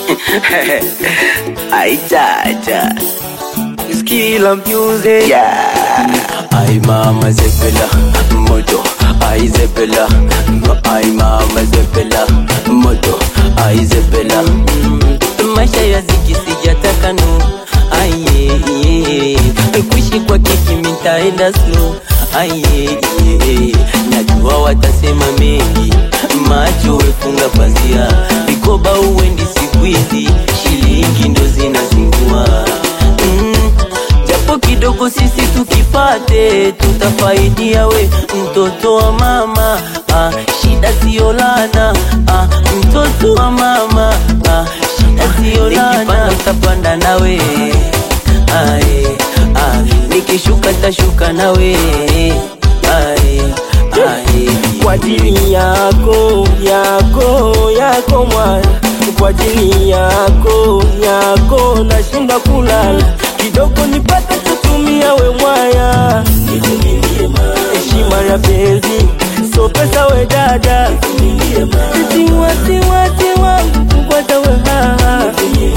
Aijaja Skilla music yeah. Ay mama zepela moto ay zepela ay mama zepela moto ay zepela Mm, maisha ya ziki sijataka no aye kuishi kwa kiki mitaenda slow aye najua watasema mengi macho wefunga pazia vikoba uwendi siku hizi shilingi ndo zinazingua mm, japo kidogo sisi tukipate tutafaidia we mtoto wa mama ah, shida sio lana ah, mtoto wa mama ah, shida sio lana tapanda nawe ae, ah, nikishuka tashuka nawe ae, ae, kwa ajili yako yako yako mwana kwa ajili yako yako nashinda kulala kidogo nipate kutumia we mwaya heshima ya penzi so pesa we dada eti wasiwasi wangu kukwata we haha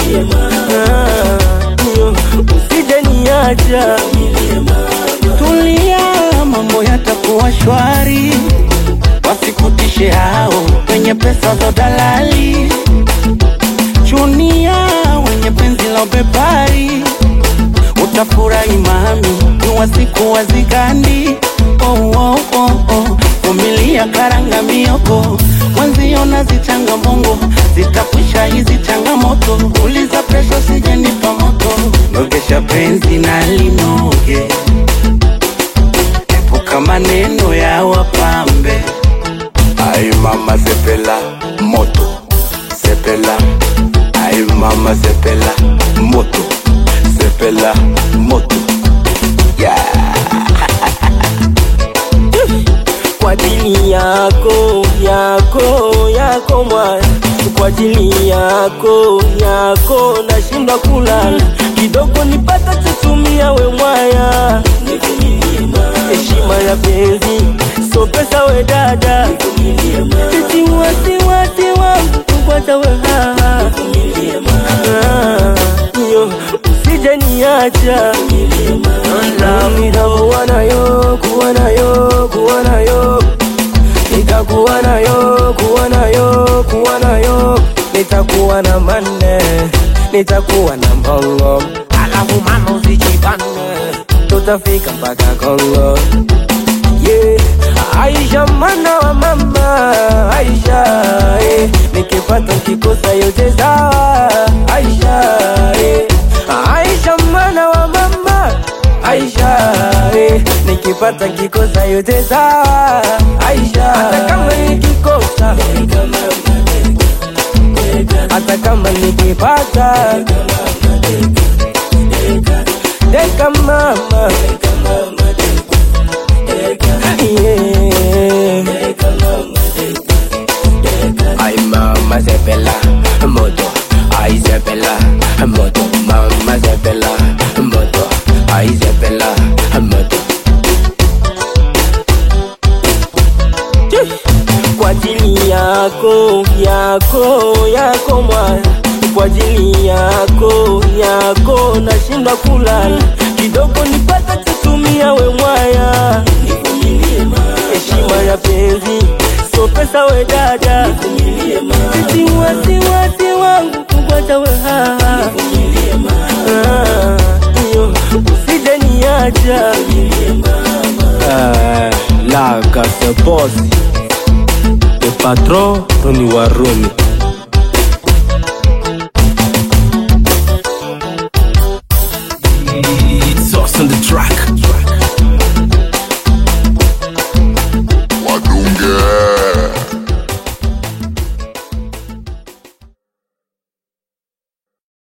Ah, yo, usije niacha Tulia, mambo yatakuwa shwari, wasikutishe hao wenye pesa za dalali, chunia wenye penzi la ubepari, utafurahi mami, ni wasiku wazigandi. Oh, oh, oh, oh. Vumilia karanga mioko mwenziona zichanga mbongo zitakwisha hizi changamoto, uliza presho sijenipa moto, nogesha penzi na linoge epuka maneno ya wapambe. ay mama zepela moto zepela ay mama zepela moto zepela moto kwa ajili yako yako yako mwana kwa ajili yako yako nashindwa kulala kidogo nipata chutumia we mwaya heshima ya penzi so pesa we dada eti wasiwasi wangu kukwata we haha Ah, yo usije niacha nitakuwa nayo kuwa nayo kuwa nayo nitakuwa nayo kuwa nayo kuwa nayo nitakuwa na manne nitakuwa na mbongo alafu mama usijibane tutafika mpaka Kongo yeah. Aisha mwana wa mama Aisha eh. nikipata kikosa yote sawa Aisha eh. Aisha mwana wa mama Aisha eh. nikipata kikosa yote sawa Aisha hata kama nikikosa hata kama nikipata deka mama yeah. ay mama zepela moto ay zepela moto mama zepela moto ay zepela moto kwa ajili yako yako yako mwana kwa ajili yako yako nashindwa kulala kidogo nipata kutumia we mwaya heshima ya penzi so pesa we dada eti wasiwasi wangu kukwata we haha Ah, yo, usije niacha Euh, la casse boss le patron Tony Warumi